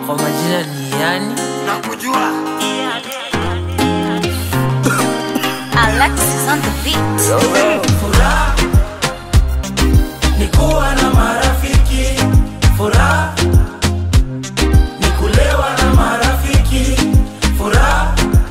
Kwa majina ni yani nakujua Alexis on the beat. furaha ni kuwa na marafiki furaha ni kulewa na marafiki furaha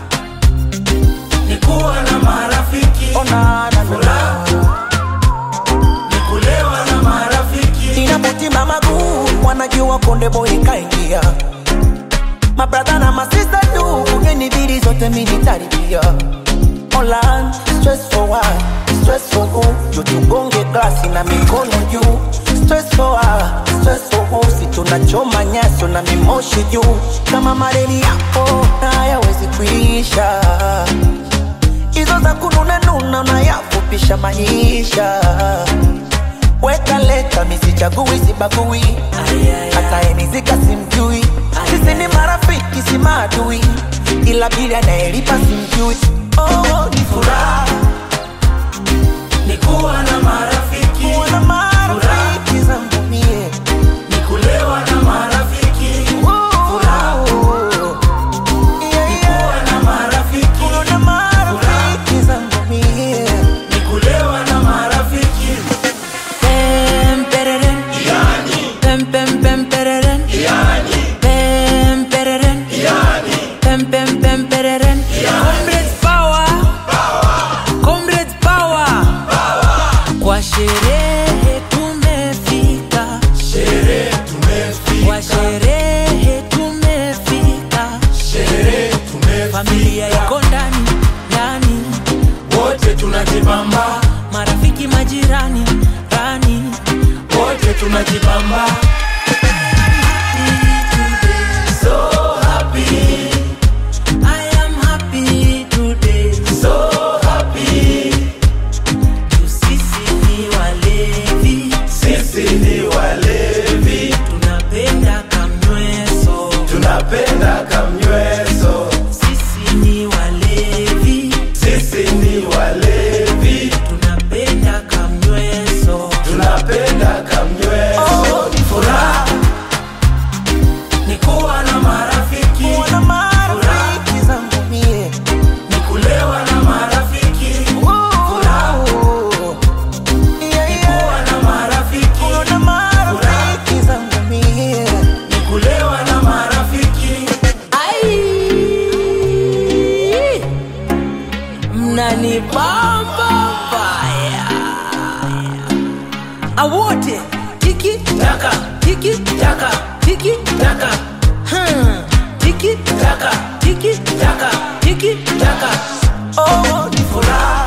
ni kuwa na marafiki furaha ni kulewa na marafiki inapotima maguu wanajua konde boy kaingia mabradha na masista tu kugeni bidi zote minitaribia Online, stress for what? Stress for who? Juu tugonge glasi na mikono juu Stress for what? Stress for who? Si tunachoma nyaso na mimoshi juu Kama mareli yako na hayawezi kuisha Hizo za kununa nuna unayafupisha maisha Weka leta misichagui sibagui hata enizika simjui sisi ni marafiki si maadui ila bili anayelipa simjui oh, ni furaha ni kuwa na marafiki kuwa na marafiki zangu mie ni kulewa na marafiki Furaha. Yeah, yeah. kuwa na marafiki Kuwa na marafiki zangu mie ni kulewa na marafiki Pem pereren Pem pem pem pereren Pem pereren Pem pem pem pereren Comrades power Comrades power Kwa sherehe tumefika sherehe tumefika Kwa sherehe tumefika sherehe Familia tumefika iko ndani ndani wote tunajibamba Marafiki majirani rani wote tunajibamba so happy I am happy today so happy Juu sisi ni walevi sisi ni walevi tunapenda kamnyweso tunapenda kamnyweso sisi ni walevi sisi ni walevi tunapenda kamnyweso tunapenda kamnyweso furaha ni kuwa na marafiki Kuwa na marafiki zangu mie ni kulewa na marafiki Furaha. Yeah, yeah. kuwa na marafiki Kuwa na marafiki zangu mie ni kulewa na marafiki ai mnanibamba baya awote tiki taka tiki taka tiki taka hmm. tiki taka tiki taka tiki taka oh, ni furaha